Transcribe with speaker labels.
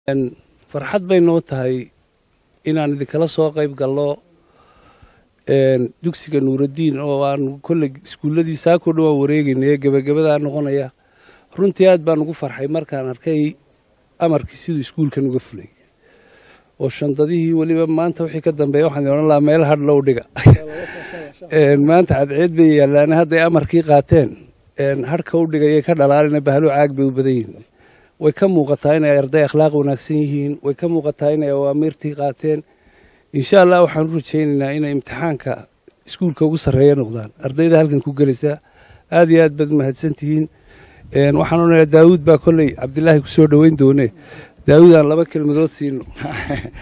Speaker 1: farxad bay noo tahay inaan idinkala soo qayb gallo dugsiga nuuraddiin oo aan kolley iskuulladii saakoo dhan waan wareegaynay gebagabadaa noqonaya runtii aad baan ugu farxay markaan arkay amarkii siduu iskuulkan uga fulay oo shandadihii weliba maanta wixii ka dambeeya waxaan odhan lahaa meel hadh low dhiga maanta cadceed bay yaallaane hadday amarkii qaateen hadhka u dhigayay ka dhalaalina bahalo caag bay u badan yihiin way ka muuqataa inay arday akhlaaq wanaagsan yihiin way ka muuqataa inay awaamiirtii qaateen insha allah waxaan u rajaynaynaa inay imtixaanka iskuulka ugu sarreeya noqdaan ardayda halkan ku gelaysa aad iyo aad baad mahadsantihiin waxaan odhanayaa daawuud baa kolley cabdilaahi ku soo dhoweyn doone daawuud aan laba kelmadood siino